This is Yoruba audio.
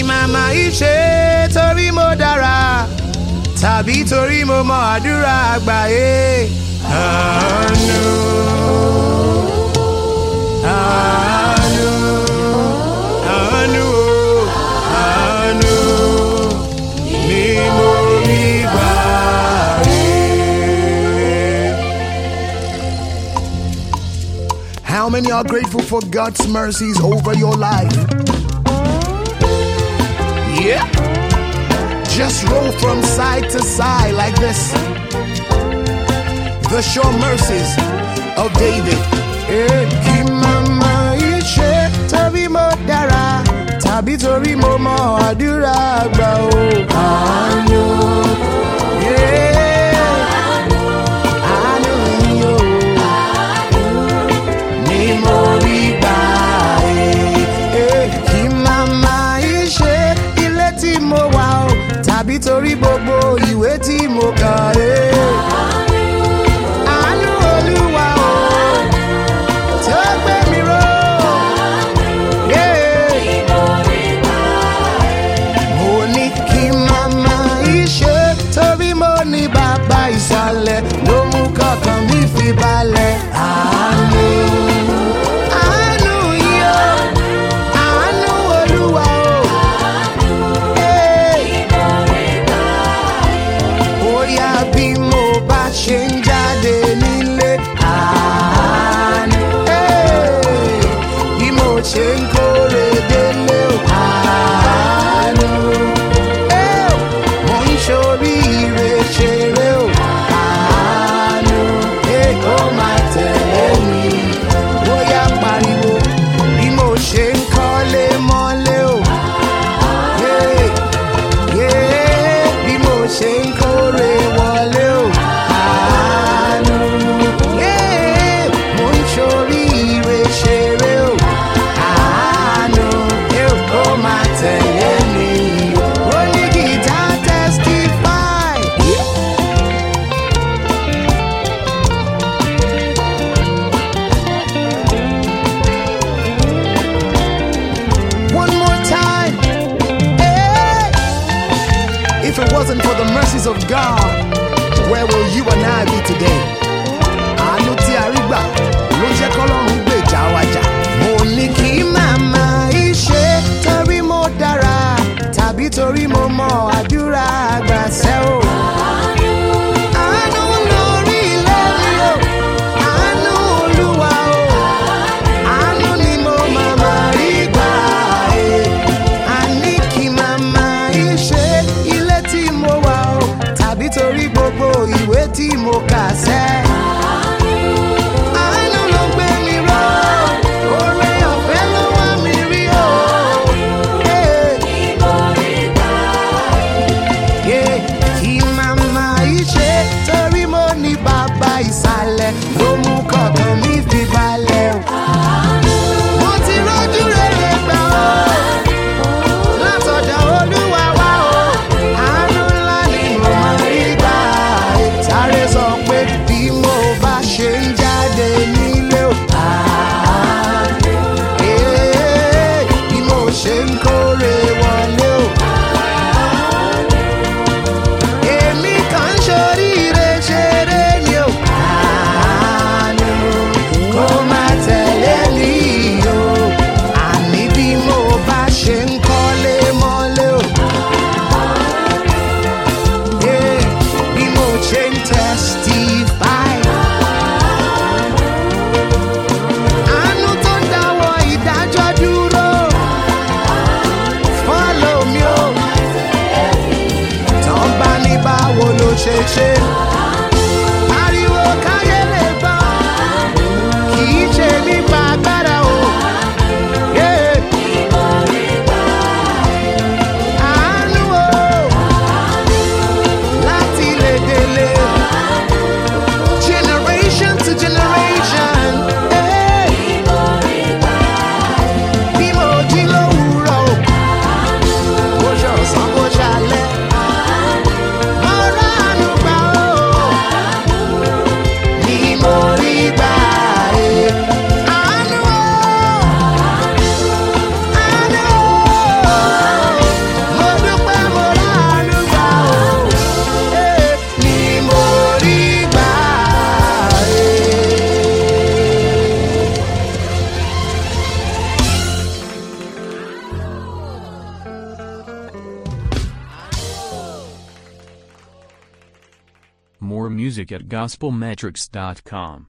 màmá yìí ṣe torí mo dára tàbí torí mo mọ àdúrà àgbáyé. àánú àánú àánú o, àánú ni mo rí gbà rí. How many are grateful for God's mercies over your life? Yeah. Just roll from side to side like this. The sure mercies of David. Eh, kí màmá yìí ṣe torí mo dára tàbí torí mo mọ àdúrà àgbà o. àánú. Yeah. àánú yìí o. ni mo rí gbà eh. Eh, kí màmá yìí ṣe ilé tí mo wà o tàbí torí gbogbo ìwé tí mo kà. Eh. àánú olúwa o tó gbé mi ró. Yeah. mo ní kí màmá ìṣe torí mo ní bàbá ìsàlẹ̀ ló mú kọ̀ọ̀kan mi fi balẹ̀. àánú àánú yìí o àánú olúwa o. Hey. bóyá bí mo bá ṣe ń jáde nílé àánú. Hey. bí mo ṣe ń kórè délé o àánú. Hey. mo ń ṣoríire ṣeré o àánú. Hey, ó máa tẹ̀lé mi bóyá pariwo bí mo ṣe ń kọ́lé mọ́lé o. Yeah yeah, bí mo ṣe ń kórè wọlé o. Àánú. Yeah, mo ń ṣoríire ṣeré o. Àánú. Yeah, ó máa tẹ̀lé mi. Ó ní gìtá testify. One more time. Hey! If it wasn't for the mercies of God, where will you and I be today? Àánú tí a rí gbà ló jẹ́ kọ́lọ́run gbèjà wa jà. Mo ní kí màmá ìṣe torí mo dára tàbí torí mo mọ àdúrà àgbà ṣẹ́ o. Àánú lórí ilé mi o, àánú Olúwa o, àánú ni mo màmá rí gbà ẹ̀. Àní kí màmá ìṣe ilé tí mo wà o, tàbí torí gbogbo ìwé tí mo kà sẹ́. Àánú ló gbé mi ró, oore ọ̀fẹ́ ló wá mi rí o. Hey. Yeah, kí màmá yìí ṣe torí mo ní bàbá ìsàlẹ̀ ló mú kọ̀ọ̀kan mi fi balẹ̀ o. mo ti rọ́jú rere gbà ó látọ̀dọ̀ olúwa wá o. àánú ńlá ni mo máa rí gbà ẹ̀. sáré sọ pé bí mo bá ṣe ń jáde nílé o. àánú. Yeah, bí mo ṣe ń kórè wọlé o. Èmi kàn ń ṣoríire ṣeré ni o. Àánú kó má tẹ̀lé mi o. Àní bí mo bá ṣe ń kọ́lé mọ́lé o. Yeah, Bí mo ṣe ń testify. Àánú tó ń dáwọ́ ìdájọ́ dúró. Follow me o. Tán bá ní báwo ló ṣe ṣe. Ariwo káyé lè gbọ́. Kì í ṣe nípa agbára o. Yeah. Àánú o. Láti lè délé. Generation to generation. Hey. Bí mo jí lówùúrọ̀ o. Bó ṣe ọ̀sán bó ṣe alẹ́. Mo ránú gbà ó. More music at gospelmetrics.com.